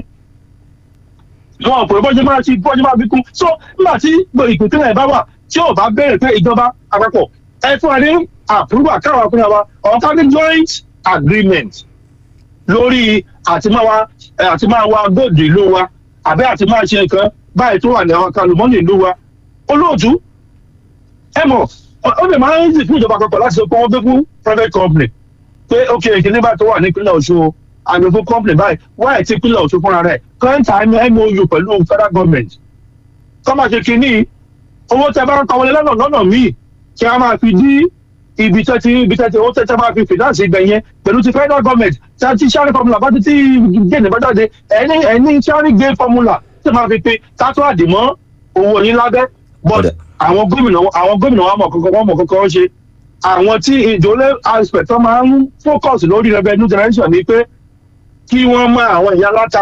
wọn ò pèrò bọ́ ṣe máa ṣe bọ́ ṣe máa fi kún so nígbà tí ìpínlẹ̀ bá wà tí ò bá bẹ̀rẹ̀ pé ìjọba àpapọ̀ ẹ fún wa ní àpúrúbà káwọn fúnra wa ọ̀ká ní joint agreement lórí àti máa wa àti máa wa góòdù ìlú wa àbí àti máa ṣe nǹkan báyìí tó wà ní àwọn kalùmọ́nì ìlú wa olóòtú ẹ mọ̀ ó lè máa ń yí fún ìjọba àpapọ̀ láti sọ pé wọ́n gbé fún private company pé ok ìkíní báyìí tó wà ní ìpínlẹ̀ ọ̀ṣun àgbẹ̀ fún company báyìí wáyé tí ìpínlẹ̀ ọ̀ṣun fúnra rẹ̀ kọ́ńtà mou pẹ̀lú federal government kọ́ máa ṣe kínní owó tẹ bá ń kọ́ wọlé lọ́nà lọ́nà míì kí a máa fi dí ibi tẹ́ ti ibi tẹ́ ti owó tẹ́ tẹ́ máa fi finance ibẹ̀ yẹn pẹ̀lú ti federal government tí a ti sharing formula bá ti ti géènì bá jáde ẹni ẹni sharing gain formula tí máa fi pe tátó àdìmọ́ owó yín lábẹ́ but àwọn gómìnà àwọn gómìnà wa mọ̀ kankan wọ́n mọ̀ kankan ṣe àwọn tí ìjọlẹ̀ aspect tó máa ń focus lórí revenue generation ni pé kí wọ́n mọ àwọn ìyá láta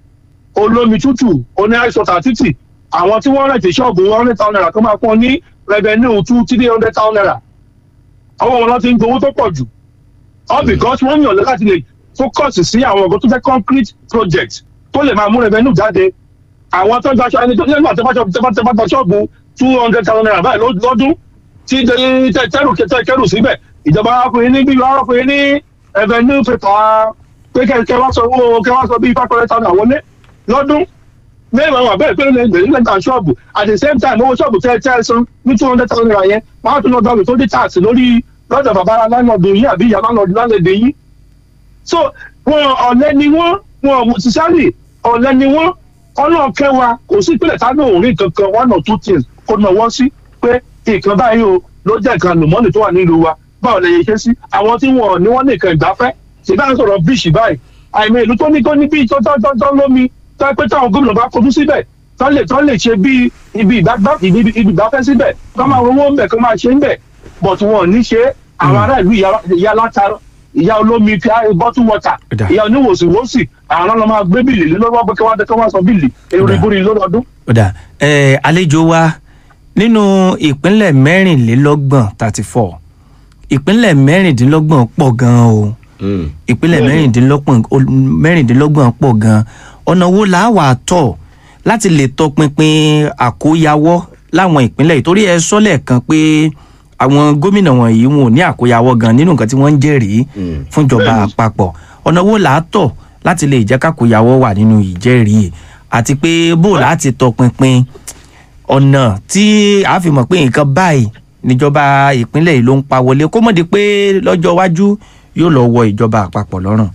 olómi tútù oní àìsọ̀tà títì àwọn tí wọ́n rẹ̀ tí ṣọ́ọ̀bù one hundred thousand naira tó máa pọ́n ní revenue two three hundred thousand naira àwọn wọn lọ ti ń gbowó tó pọ̀ jù all because wọ́n yàn láti lè focus sí àwọn ọ̀gọ́ tó fẹ́ concrete project tó lè máa mú revenue jáde àwọn tó ń gbaṣọ ẹni tó ní ẹgbàá tẹ́fà gba ṣọ́ọ̀bù two hundred thousand naira báyìí ló- lọ́dún tí tẹ- tẹrù tẹ- kẹrù síbẹ̀ ìjọba wa fún yín ní bíi wàá fún yín ní revenue paper pé kẹ kẹ wá sọ owó kẹ wá sọ bíi five hundred thousand wọlé lọ́dún mẹ́rin àwọn àbẹ̀rẹ̀ pé lè gbèrú lẹ́gbàá ṣọ́ọ̀bù at the same time owó ṣọ́ọ̀bù tẹ́ tẹ́ san ní two hundred thousand naira yẹn wọ́n á tún lọ gbàgbé tó dé tax lórí lọ́dọ̀ bàbá lánàdù yín àbí ìyá lánàdù lánàdù yín so wọn ọ̀lẹ́ ni wọ́n wọn sísárì ọ̀lẹ́ ni wọ́n ọlọ́run kẹwàá kò sí ìpínlẹ̀ tá lóun rí kankan one or two things kó náwó sí pé nǹkan báyìí o ló jẹ́ nǹkan àlùmọ́ọ́nì tó wà nílùú wa báwo lè yẹ ṣe sí àwọn tí wọn ò ní wọ́n nìkan ìgbafẹ́ ṣèbá ń sọ̀rọ̀ bíṣì báyìí àìmọ̀ ìlú tó ní kó ní bí tó tó tó tó lómi tó pé táwọn gómìnà bá kojú síbẹ̀ tó lè tó lè ṣe bí ibi ìgbàgbọ́ ibi ibi ìgbafẹ́ síbẹ̀ kó máa rówó ń bẹ̀ kó máa ṣe ń bẹ̀ but wọn ò ní ṣe àwọn ará ìlú ìyá ìyá látara ìyá olómi fi bottle water
Ó dà.
ìyá oníwòsíwòsì àwọn ọlọ́mọ máa gbé bìlì lé lọ́wọ́ pé kí wọ́n kí wọ́n sọ bìlì èrò ìbúrin lọ́dọọdún.
ó dà ẹ àlejò wa nínú ìpínlẹ̀ mẹ́rìnlélọ́gbọ̀n thirty four ìpínlẹ̀ mẹ́rìndínlọ́gbọ̀n pọ̀ gan-an o
Mm.
ìpínlẹ̀ mẹ́rìndínlọ́gbọ̀n ol- mẹ́rìndínlọ́gbọ̀n pọ̀ gan-an ọ̀nà wo là á wà tọ̀ láti lè tọpinpin àkóyawọ́ láwọn ìpínlẹ̀ yìí torí ẹ sọ lẹ́ẹ̀kan pé àwọn gómìnà wọ̀nyí wọn ò ní àkóyawọ́ gan nínú nǹkan tí wọ́n ń jẹ́rìí
Mm.
fúnjọba àpapọ̀ ọ̀nà wo là á tọ̀ láti lè jẹ́ kákóyawọ́ wà nínú ìjẹ́rìí àti pé bó láti tọpinpin ọ̀nà tí a fi mọ̀ pé nǹkan báyìí níjọba ìpínlẹ̀ yìí ló ń pa wọlé kó mọ̀ di pé lọ́jọ́ iwájú yóò lọ wọ ìjọba àpapọ̀ lọ́rùn.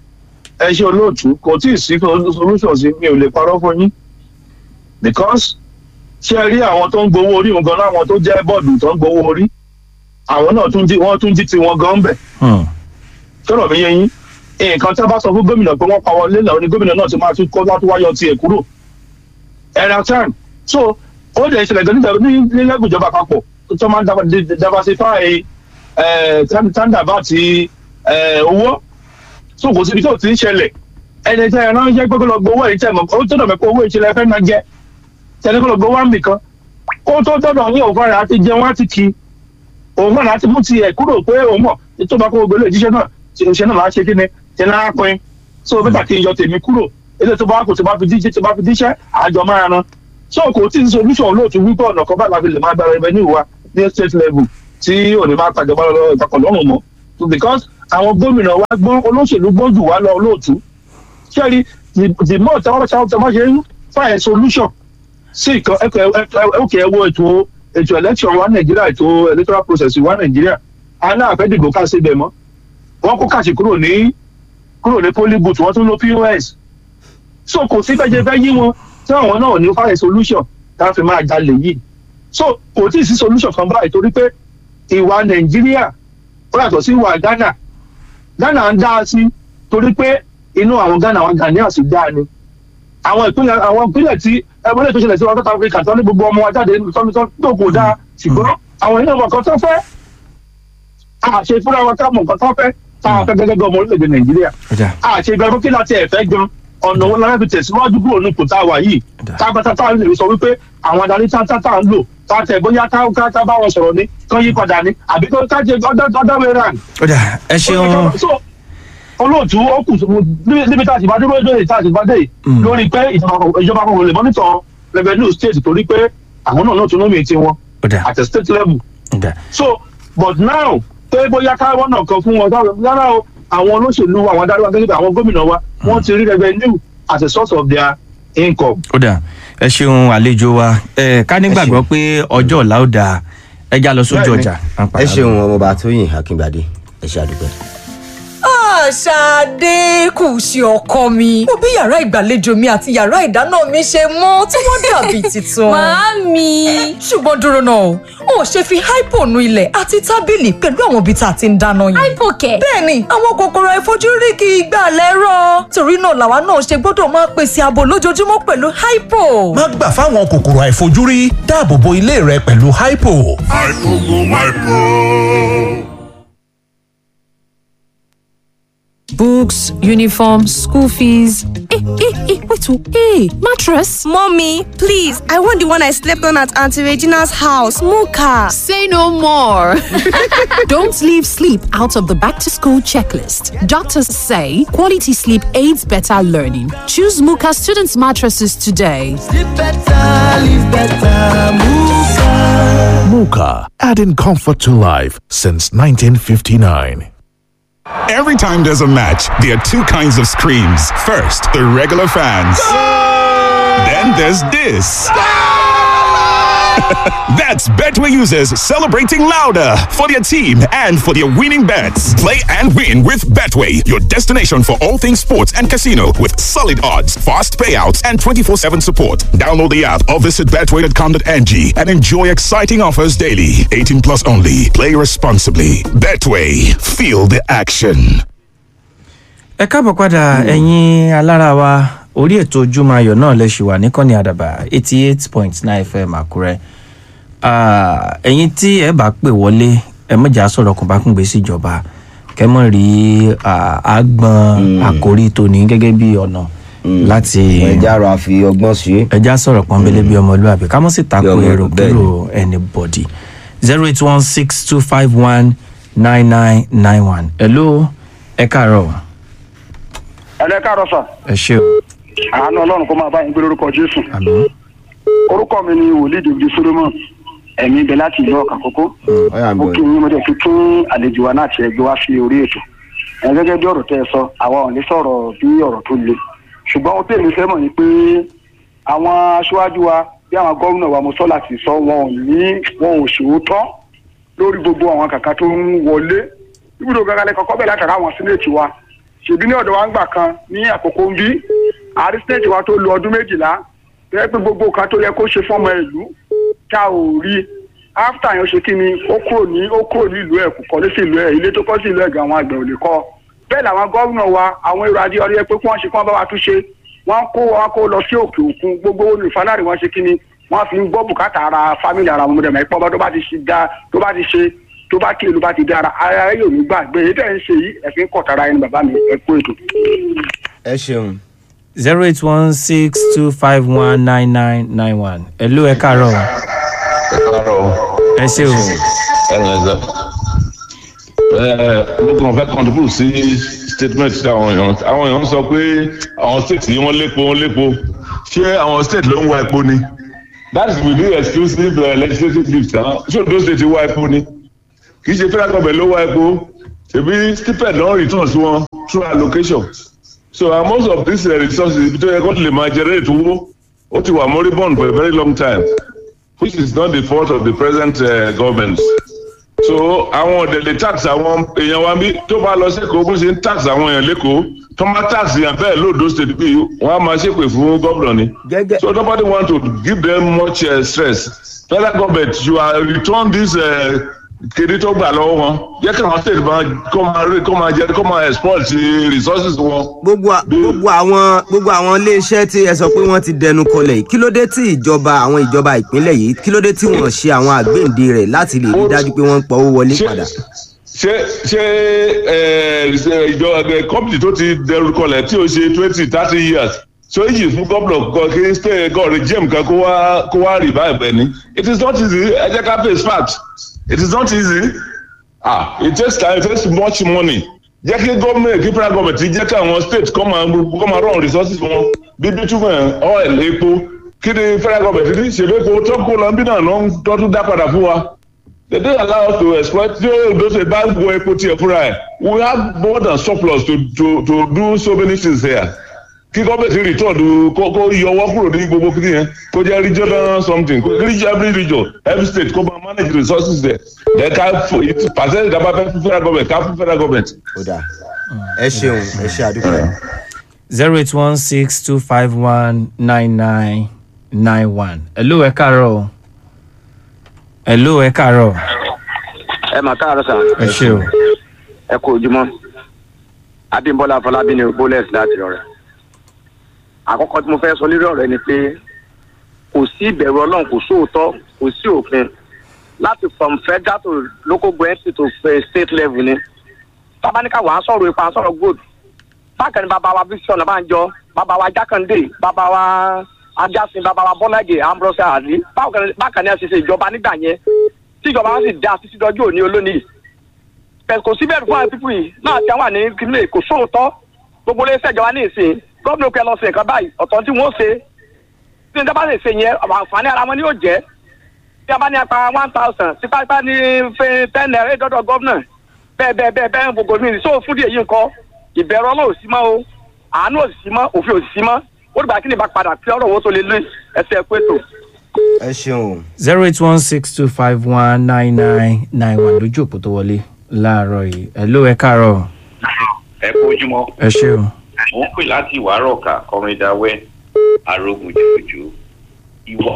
ẹ ṣe olóòtú kò tí ì sí solution sí mi ò lè parọ́ fún yín because ṣé ẹ rí àwọn tó ń gbowó orí wọn gan láwọn tó jẹ́ bọ́ọ̀dù tó ń gbowó orí àwọn náà tún jí wọ́n tún jí tiwọn gan bẹ̀
Hmm.
sọ̀rọ̀ mi yé yín nǹkan tí a bá sọ fún gómìnà pé wọ́n pa wọlé náà ni gómìnà náà ti máa tún kó láti wáyọ tiẹ̀ kúrò ẹ̀rọ time so ó lè ṣẹlẹ̀ gan nígbà ní ní lẹ́gùn ìjọba àpapọ̀ tó máa ń dava- di- di- diversify tanda bá ti eh, owó so kò síbi tó ti ń ṣẹlẹ̀ ẹni tẹ́ ẹ ránṣẹ́ pé kó lọ gbowó èyí tẹ́ mọ̀ ó tó dọ̀ mẹ́ pé owó ìṣẹ̀lẹ̀ fẹ́ máa jẹ tẹ́lẹ̀ kó lọ gbowó àmì kan ó tó dọ̀dọ̀ ní òun fara àti jẹun àti kí òun náà láti mú tiẹ̀ kúrò pé òun mọ̀ tó bá kó gbogbo ilé ìjíṣẹ́ náà tí ìṣẹ́ náà máa ṣe kí ni tí náà pin so bẹ́tà kí n yọ tèmi kúrò ilé tó bá kò tó bá fi díṣẹ́ tó bá fi díṣẹ́ àjọ máa ran so kò tí ì solution lóòtú wípé ọ̀nà kan báyìí la fi lè máa gba revenue wa ní state level tí òní máa tàjọba lọ ìpapọ̀ lọ́rùn mọ́ So because àwọn gómìnà wa gbọ́n olóṣèlú gbọ́n jù wá lọ olóòtú ṣẹ́ẹ̀rí the more tí wọ́n bá ṣe ń find solution sí ìkan ẹkẹ ẹwọ ètò ètò election wa nàìjíríà ètò electoral process wa nàìjíríà aláàfẹ́ dìbò ká síbẹ̀ mọ́ wọ́n kó kàṣì kúrò ní kúrò ní polling booth wọ́n tún ló pos so kò sí bẹ́ẹ̀ jẹ́ fẹ́ yí wọn tí àwọn náà ò ní fáyẹ̀ solution tá a fi máa jalè yìí so kò tí ì sí solution kan báyìí torí pé ìwà nàìjíríà ó yàtọ̀ sí ìwà ghana ghana ń dá a sí torí pé inú àwọn ghana àwọn ghanaians sì dá a ni àwọn ìpínlẹ̀ àwọn ìpínlẹ̀ tí ẹgbẹ́ lè tó ṣẹlẹ̀ sí wọn south africa tó ní gbogbo ọmọ wa jáde tọ́nitọ́ tó kò dáa ṣùgbọ́n àwọn ènìyàn nǹkan tó fẹ́ àṣe fúnra wa ká mọ̀ nǹkan tó fẹ́ tá a fẹ́ gẹ́gẹ́ bí ọmọ orílẹ̀-èdè nàìjíríà
ọjà
àṣe ìgbà fún kí láti ẹ̀fẹ́ gan ọ̀nà wọn lára fi tẹ̀síwájú kúrò ní kòtà wà yìí
Dà.
tábàtà tá a lè sọ wípé àwọn adarí tá tá tá ń lò tá tẹ̀ bóyá tá ká tá bá wọn sọ̀rọ̀ ni kán yí padà ni àbí kó ká jẹ ọdọ wẹrẹ
ọjà ẹ ṣeun
so olóòtú ó kù níbi níbi tá a ti bá dúró lórí tá a ti bá dé yìí,
Mm.
lórí pé ìjọba ìjọba kan lè mọ́nítọ̀ revenue state torí pé àwọn náà náà tún lómi ti wọn
ọjà
at a state level
ọjà
so but now pé bóyá káwọn náà kan fún wọn táwọn yàrá o àwọn olóṣèlú wa, àwọn adarí wa gẹ́gẹ́ bí àwọn gómìnà wa wọ́n ti rí revenue as a source of their income.
ọjà ẹ ṣeun àlejò wa ẹ ká nígbàgbọ́ pé ọjọ́ ọ̀la ó dáa ẹ já lọ sójú
Bẹ́ẹ̀ni.
ọjà. à ń
ẹ
padà bọ̀.
ṣeun ọmọọba tóyìn akíngbadé ẹ ṣe àdúgbò.
Ṣadé kù sí ọkọ mi. Mo bí yàrá ìgbàlejò mi àti yàrá ìdáná mi ṣe mọ́ tí wọ́n dàbí tuntun.
Màámi.
Ṣùgbọ́n dúró náà o, o ò ṣe fi hypo nu ilẹ̀ àti tábìlì pẹ̀lú àwọn ibi tá a ti ń dáná yìí.
Hypo kẹ̀.
Bẹ́ẹ̀ni, àwọn kòkòrò àìfojúrí kì í gbà lẹ́rọ̀. Torí náà làwa náà ṣe gbọ́dọ̀ máa pèsè ààbò lójoojúmọ́ pẹ̀lú hypo.
má gbà fáwọn kòkòrò àìfojúrí dáàbò bo ilé rẹ pẹ̀lú hypo.
Books, uniform, school fees. Hey, hey, hey, wait, oh, hey, mattress.
Mommy, please, I want the one I slept on at Auntie Regina's house, Muka.
Say no more. Don't leave sleep out of the back to school checklist. Doctors say quality sleep aids better learning. Choose Muka students' mattresses today.
Muka, adding comfort to life since 1959.
Every time there's a match, there are two kinds of screams. First, the regular fans. Then there's this. That's Betway users celebrating louder for their team and for their winning bets. Play and win with Betway, your destination for all things sports and casino with solid odds, fast payouts, and 24 7 support. Download the app or visit betway.com.ng and enjoy exciting offers daily. 18 plus only. Play responsibly. Betway, feel the action.
ẹ káàbọ̀ padà ẹ̀yin alára wa orí ètò ojúmọ́ ayọ̀ náà lè ṣì wà níkànnì àdàbà eighty eight point nine fm àkúrẹ́ Ah, ẹ̀yin tí ẹ bá pè wọlé ẹ mọ̀jà sọ̀rọ̀ kò bá kún gbé síjọba kẹ́mọ̀ rí ah, àgbọn àkórí tòní gẹ́gẹ́ bí ọ̀nà láti
ẹja rọ àfi ọgbọ́n ṣe.
ẹja sọ̀rọ̀ pọ́nbélé bí ọmọlúwàbí ká mọ̀ sí tako
ọmọ-
èrò
bẹ́ẹ̀
kúrò anybody zero eight one six two five one nine nine nine one hello ẹ káàárọ̀
ẹlẹ́ káàárọ̀ sà
ẹ ṣé o
àánú ọlọ́run kó máa bá yín gbé lórúkọ jésù
àmọ́
orúkọ mi ni wòlíì dèbìdì solomon ẹ̀mí ibẹ̀ láti ìlú ọ̀kà kókó mo kí yín mo dẹ̀ fi tún àlejò wa náà tiẹ̀ gbé wá sí orí ètò ẹ̀ gẹ́gẹ́ bí ọ̀rọ̀ tẹ́ ẹ sọ àwa ò ní sọ̀rọ̀ bí ọ̀rọ̀ tó le ṣùgbọ́n ohun tèmi fẹ́ mọ̀ ni pé àwọn aṣáájú wa bí àwọn gómìnà wa mo sọ láti sọ wọn ò ní wọn ò ṣòótọ́ lórí gbogbo àwọn kàkà tó ń wọlé ibùdó gangan kọ́kọ́ bẹ̀rẹ̀ látara àwọn sínéètì wa ṣèbí ní ọ̀dọ̀ wa ń gbà kan ní àkókò ń bí àrí sínéètì wa tó lo ọdún méjìlá tẹ́ pé gbogbo nǹkan tó yẹ kó ṣe fọ́mọ ìlú tá ò rí áfítà yẹn ó ṣe kí ni ó kúrò ní ó kúrò ní ìlú ẹ̀ kò kọ́lé sí ìlú ẹ̀ ilé tó kọ́ sí ìlú ẹ̀ gan àwọn àgbẹ̀ ò lè kọ́ bẹ́ẹ̀ làwọn gómìnà wa àwọn èrò adé ọdẹ pé kí wọ́n ṣe kí wọ́n bá wa tún ṣe wọ́n kó wọn kó lọ sí òkè òkun gbogbo olùfàlàrí wọn ṣe kí ni wọ́n fi ń gbọ́ bùkátà ara fámìlì ara wọn mọ̀dẹ̀mọ̀ ìpọ́n bá tó bá ti ṣe dá tó bá ti ṣe tó bá kí ìlú bá ti dára ara yóò ní gbàgbé èyí tẹ̀ ń ṣe yìí ẹ̀fín kọ̀tara ẹni bàbá mi ẹ̀ kú ètò.
ẹ ṣeun.
zero eight one six two five one nine nine nine one hello ẹ káàárọ̀
ẹ káàárọ̀
ẹ ṣé o
ẹ ǹlẹ́ sà ẹ mo kàn fẹ́ contribute sí statement tí àwọn èèyàn àwọn èèyàn sọ pé àwọn state yìí wọ́n lépo wọ́n lépo ṣé àwọn state ló ń wá epo ni that is within exclusive uh, legislative gift ṣé ondo state wá epo ni kì í ṣe federal government ló wá epo ṣèbí stipend ló ń return sí wọn through allocation so uh, most of these uh, resources ibi tó yẹ kó lè máa generate owó ó ti wà moribund for a very long time which is not the fault of the present uh, government so àwọn ọ̀dẹ̀lẹ̀ tax àwọn èèyàn wa bí tó bá lọ sẹ́kọ̀ọ́ bó ṣe ń tax àwọn èèyàn lẹ́kọ̀ọ́ tó máa tax yàn bẹ́ẹ̀ lóòdó state bí wọ́n á máa ṣépè fún gómìnà ni so nobody want to give them much uh, stress federal government you are return this uh, kéde tó gbà lọ́wọ́ wọn jẹ́ kí àwọn state máa kó máa rí kó máa jẹ kó máa exploit resources wọn.
gbogbo à- gbogbo àwọn gbogbo àwọn iléeṣẹ́ tí ẹ sọ pé wọ́n ti dẹnu kọlẹ̀ yìí kí ló dé tí ìjọba àwọn ìjọba ìpínlẹ̀ yìí kí ló dé tí wọ́n ṣe àwọn àgbéǹde rẹ̀ láti lè rí dájú pé wọ́n ń pọ̀ owó wọlé padà.
ṣé ṣé ẹ, ṣe ìjọ ẹgbẹ company tó ti dẹrù kọlẹ tí ó ṣe twenty thirty years so èyí fún gómìnà kan kí stay god regime kan kó wá kó wá revive ẹni it is not easy ẹ jẹ́ ká face fact it is not easy ah it takes time it takes much money jẹ́ kí gómìnà kí federal government jẹ́ kí àwọn state kọ́ máa kọ́ máa run resources wọn bí bitumen oil epo kí ni federal government ní ṣèlú epo tó kó lọ bí náà ló ń tọ́tún dá padà fún wa they don't allow us to exploit tí those wey buy wo epo tiẹ̀ fúnra ẹ̀ we have more than surplus to to to do so many things here kí gọ́ọ̀mẹ̀ntì return kó kó yọwọ́ kúrò ní gbogbo kí yẹn kó jẹ́ regional something kó region every region every state kó máa manage resources there then ká percentage dábàá fẹ́ fún federal government ká fún federal government.
ó dà ẹ ṣeun ẹ ṣe àdúgbò.
zero eight one six two five one nine nine nine one. hello ẹ káàárọ̀ o. hello ẹ káàárọ̀.
ẹ mà káàárọ̀ sà.
ẹ ṣe o.
ẹ kú ojúmọ́ abimbola afọlábí ni bolex láti rọrẹ àkọ́kọ́ tí mo fẹ́ sọ lórí ọ̀rọ̀ ni pé kò sí ìbẹ̀rù ọlọ́run kò sóòótọ́ kò sí òfin láti from federal to local government to eh, state level ni tábánikà wàá sọ̀rọ̀ ipa sọ̀rọ̀ gold bákan ní bàbá wa bísíọ̀nù àbájọ bàbá wa jákàndé bàbá wa ajásin bàbá wa bọ́lágè ambrose àdí bákan ní àṣìṣe ìjọba nígbà yẹn tíjọba wọn sì dá títí dọjú òní olónìí bẹ́ẹ̀ kò síbẹ̀ fún àwọn pípù yìí náà tí àwọn àní kílè kò sóòótọ́ gbogbo iléeṣẹ́ ìjọba ní ìsìn gómìnà kẹ lọ sí nǹkan báyìí ọ̀tọ̀ tí wọ́n ṣe tí nígbà bá lè ṣe yẹn àǹfààní ara wọn ni yóò jẹ́ tí a bá ní apá one thousand tipátipá ní fẹ́ ten naira eight dọ́dọ̀ gómìnà bẹ́ẹ̀ bẹ́ẹ̀ bẹ́ẹ̀ bẹ́ẹ̀ gbogbo mi so fún díẹ̀ yìí nǹkan ìbẹ̀rù ọlọ́run ò sí mọ́ o àánú ò sí mọ́ òfin ò sí mọ́ ó dìgbà kí ni bá padà kí ọ̀rọ̀ wo tó lè lé ẹsẹ̀ ẹ̀kú ètò.
ẹ ṣeun.
zero eight one six two five one nine nine nine one lójú òpó tó wọlé láàárọ̀ yìí hello ẹ káàárọ̀.
ẹ kú ojúmọ́.
ẹ ṣe o.
mo ń pè láti ìwárọ̀ ọ̀kà kọrin dáwẹ́ arógun jòjò ìwọ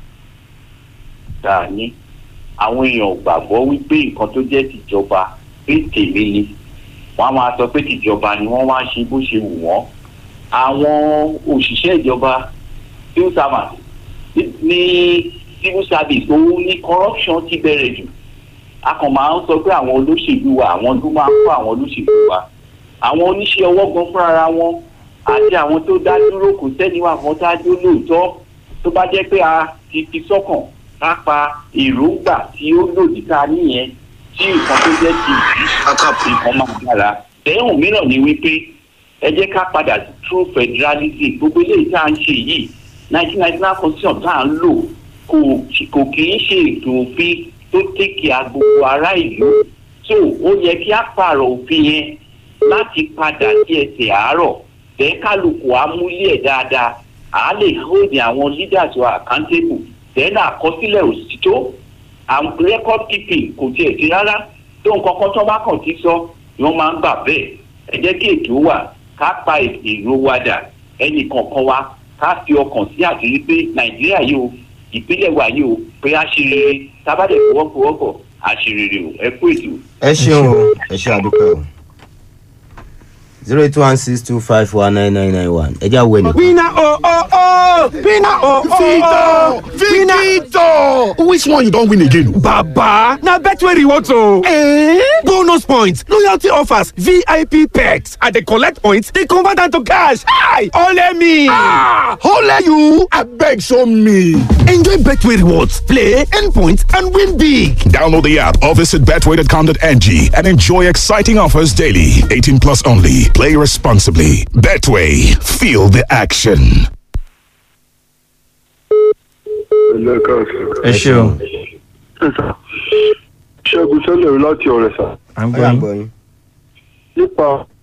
dáa ní àwọn èèyàn ò gbàgbọ́ wípé nǹkan tó jẹ́ tìjọba pé tèmi ni wọ́n á máa sọ pé tìjọba ni wọ́n wá ń ṣe bó ṣe wù wọ́n àwọn òṣìṣẹ́ ìjọba civil servant ní civil service tó ní corruption ti bẹ̀rẹ̀ jù a kàn máa ń sọ pé àwọn olóṣèlú wa àwọn ló máa ń kó àwọn olóṣèlú wa àwọn oníṣẹ́ ọwọ́ gan fúnra wọn àti àwọn tó dá dúró kò sẹ́ni wà fún tájú lóòótọ́ tó bá jẹ́ pé a ti fi sọ́kàn ká pa èròǹgbà tí ó lòdì ká nìyẹn tí nǹkan tó jẹ́ ti nǹkan máa dára. ẹ̀hùn mìíràn ni wípé ẹ jẹ́ ká padà sí true federalism gbogbo eléyìí tá à ń ṣe yìí nineteen ninety nine constitution tá à ń lò kò kò kì í ṣe ètò òfin tó tẹ́kì gbogbo ará ìlú so ó yẹ kí á pààrọ̀ òfin yẹn láti padà sí ẹsẹ̀ àárọ̀ tẹ́ kálukú amúlé ẹ̀ dáadáa à á lè hold àwọn leaders wa accountable tẹ́lẹ̀ àkọsílẹ̀ òsítọ́ àwọn record keeping kò tiẹ̀ sí rárá tó nǹkan kan tó bá kàn ti sọ ni wọ́n máa ń gbà bẹ́ẹ̀ ẹ jẹ́ kí ètò wà ká pa èrò wa dà ẹnì kọ̀ọ̀kan wa ká fi ọkàn sí àtìrí pé nàìjíríà yìí o ìpínlẹ̀ wa yìí o pé a ṣe rere tábàdẹ̀ fọwọ́fọwọ́pọ̀ a ṣe rere o ẹ kú ètò.
ẹ ṣeun o ẹ ṣe àdúpẹ́ o zero eight one six two five one nine nine nine one ẹ já wẹ nìkan.
Winner oh oh oh! Winner oh oh oh!
Victor! Which one you don win again?
Baba! Na Betway rewards o! Eh? Bonus points, loyalty offers, VIP perks. I dey collect points, dey convert am to cash. Hi! Ole me!
Ah! Ole you! Abeg show me!
Enjoy Betway rewards, play, earn points, and win big.
Download the app or visit betway.com.ng and enjoy exciting offers daily. 18 plus only. Play responsibly. Betway. Feel the action.
ẹ ṣe o.
ṣẹ́gun sẹ́lẹ̀ láti ọ̀rẹ́ sà.
à ń gbọ́ yín.
nípa